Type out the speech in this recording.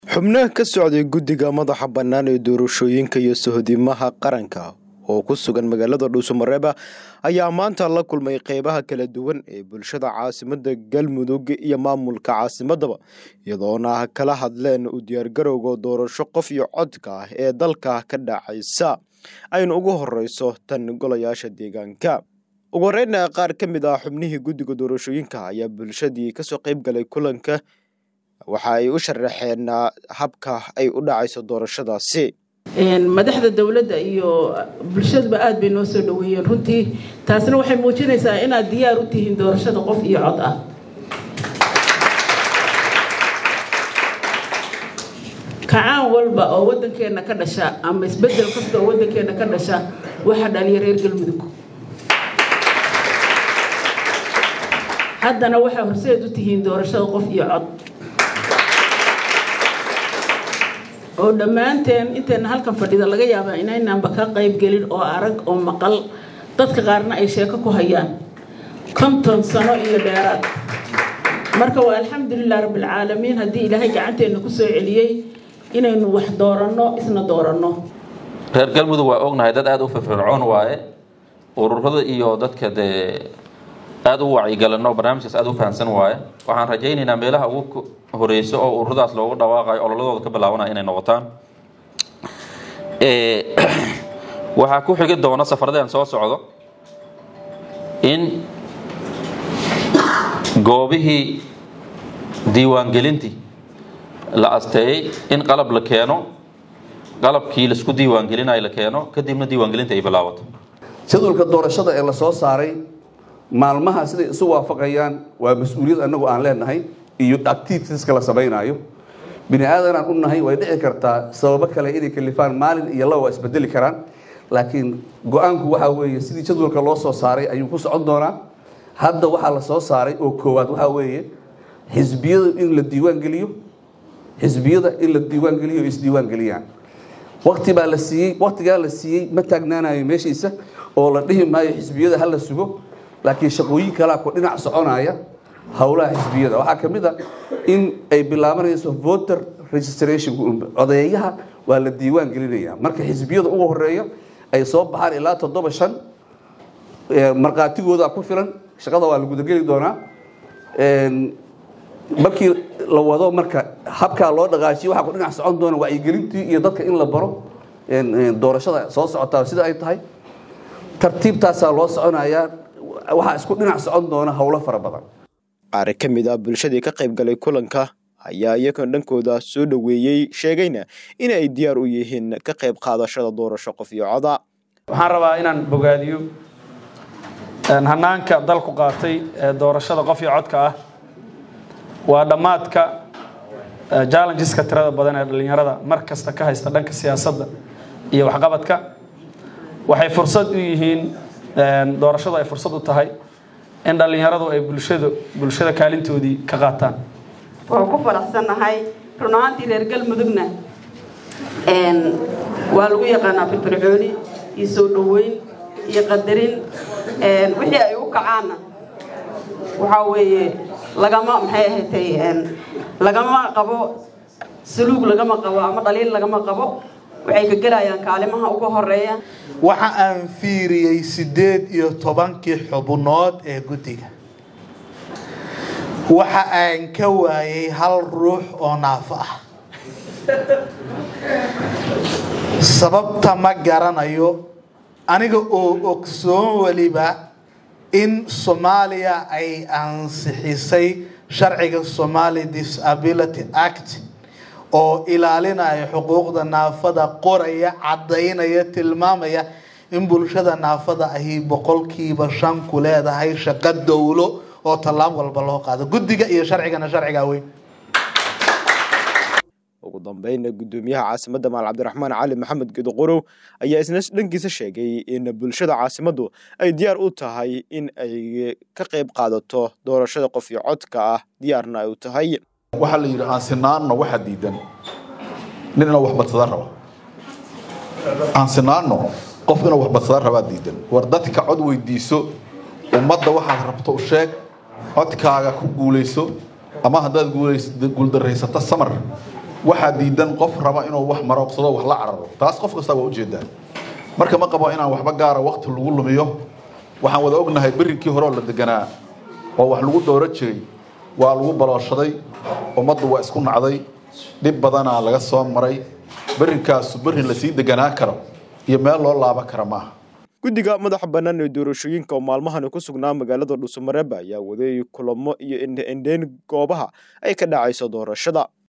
xubnaha ka socday guddiga madaxa bannaan ee doorashooyinka iyo sohodimaha qaranka oo ku sugan magaalada dhuusamareeba ayaa maanta la kulmay qeybaha kala duwan ee bulshada caasimada galmudug iyo maamulka caasimadaba iyadoona kala hadleen u diyaargarowga doorasho qof iyo codka ah ee dalka ka dhacaysa ayna ugu horeyso tan golayaasha deegaanka ugu horeyna qaar ka mid ah xubnihii guddiga doorashooyinka ayaa bulshadii kasoo qeyb galay kulanka waxa ay u sharaxeen habka ay u dhacayso doorashadaasi madaxda dowladda iyo bulshaduba aad bay noo soo dhaweeyeen runtii taasna waxay muujinaysaa inaad diyaar u tihiin doorashada qof iyo cod ah kacaan walba oo waddankeenna ka dhasha ama isbeddel kasta oo waddankeenna ka dhasha waxaa dhaliya reer galmudug haddana waxaa horseed u tihiin doorashada qof iyo cod oo dhammaanteen intayna halkan fadhida laga yaabaa inaynaanba ka qayb gelin oo arag oo maqal dadka qaarna ay sheeko ku hayaan konton sano iyo dheeraad marka waa alxamdulilah rabbilcaalamiin haddii ilaahay gacanteenna ku soo celiyey inaynu wax dooranno isna dooranno reer galmudug waa ognahay dad aada u firfircoon waaye ururada iyo dadka dee aada u wacyigalano barnaamijkaas aada u fahamsan waaye waxaan rajaynaynaa meelaha ugu horeyso oo ururadaas loogu dhawaaqayo ololadooda ka bilaabanaya inay noqotaan waxaa ku xigi doona safaradeen soo socdo in goobihii diiwaangelintii la asteeyey in qalab la keeno qalabkii laisku diiwaangelinayo la keeno kadibna diiwaangelinta ay bilaabato jadwalka doorashada ee la soo saaray maalmaha siday isu waafaqayaan waa mas-uuliyad anagu aan leenahay iyo activitieska la samaynaayo bini aadanaan u nahay way dhici kartaa sababo kale inay kalifaan maalin iyo laba waa isbedeli karaan laakiin go-aanku waxaa weeye sidii jadwalka loo soo saaray ayuu ku socon doonaa hadda waxaa la soo saaray oo koowaad waxaa weeye xisbiyada in la diiwaan geliyo xisbiyada in la diiwaan geliyo isdiiwaan geliyaan wakti baa la siiyey waktigaa la siiyey ma taagnaanayo meeshiisa oo la dhihi maayo xisbiyada hala sugo laakiin shaqooyin kalaa ku dhinac soconaya howlaha xisbiyada waxaa ka mid a in ay bilaabanayso voter registration codeeyaha waa la diiwaan gelinaya marka xisbiyada ugu horeeya ay soo baxaan ilaa toddoba shan markhaatigooda ku filan shaqada waa la gudageli doonaa markii la wado marka habkaa loo dhaqaajiyo waxaa ku dhinac socon doona wacyigelintii iyo dadka in la baro doorashada soo socotaa sida ay tahay tartiibtaasaa loo soconayaa waxaa isku dhinac socon doona howlo fara badan qaar ka mid ah bulshadii ka qayb galay kulanka ayaa iyagoon dhankooda soo dhoweeyey sheegayna in ay diyaar u yihiin ka qayb qaadashada doorasho qof iyo coda waxaan rabaa inaan bogaadiyo hanaanka dalku qaatay ee doorashada qof iyo codka ah waa dhammaadka jallengeska tirada badan ee dhallinyarada mar kasta ka haysta dhanka siyaasadda iyo waxqabadka waxay fursad u yihiin doorashadu ay fursad u tahay in dhallinyaradu ay bulshadu bulshada kaalintoodii ka qaataan waan ku faraxsannahay run ahaantii reer galmudugna waa lagu yaqaanaa firfircooni iyo soo dhoweyn iyo qadarin wixii ay u kacaanna waxaa weeye lagama maxay ahatay lagama qabo saluug lagama qabo ama dhaliil lagama qabo waxay ka gelayaan kaalimaha ugu horeeya waxa aan fiiriyey siddeed iyo tobankii xubnood ee guddiga waxa aan ka waayay hal ruux oo naafo ah sababta ma garanayo aniga oo ogsoon weliba in soomaaliya ay ansixisay sharciga somali disability act oo ilaalinaya xuquuqda naafada qoraya caddaynaya tilmaamaya in bulshada naafada ahi boqolkiiba shan ku leedahay shaqo dowlo oo tallaab walba loo qaado guddiga iyo sharcigana sharcigaa weyn ugu dambeyn guddoomiyaha caasimadda maal cabdiraxmaan cali maxamed gedoqorow ayaa isna dhankiisa sheegay in bulshada caasimaddu ay diyaar u tahay in ay ka qayb qaadato doorashada qof iyo codka ah diyaarna ay u tahay waxaa la yidhi aan sinaanno waxa diidan nin inuu wax badsada raba aan sinaanno qof inuu wax badsada rabaa diidan war dadka cod weydiiso ummadda waxaad rabto u sheeg codkaaga ku guulayso ama haddaad guuldaraysato samar waxaa diidan qof raba inuu wax marooqsado wax la cararo taas qof kasta waa ujeedaa marka ma qabo inaan waxba gaara wakti lagu lumiyo waxaan wada ognahay berinkii hore oo la deganaa oo wax lagu dooro jiray waa lagu balooshaday ummaddu waa isku nacday dhib badanaa laga soo maray berinkaasu berin lasii deganaa karo iyo meel loo laaban kara maaha guddiga madaxa bannaan ee doorashooyinka oo maalmahani ku sugnaa magaalada dhuusamareeba ayaa waday kulamo iyo indhe-indheyn goobaha ay ka dhacayso doorashada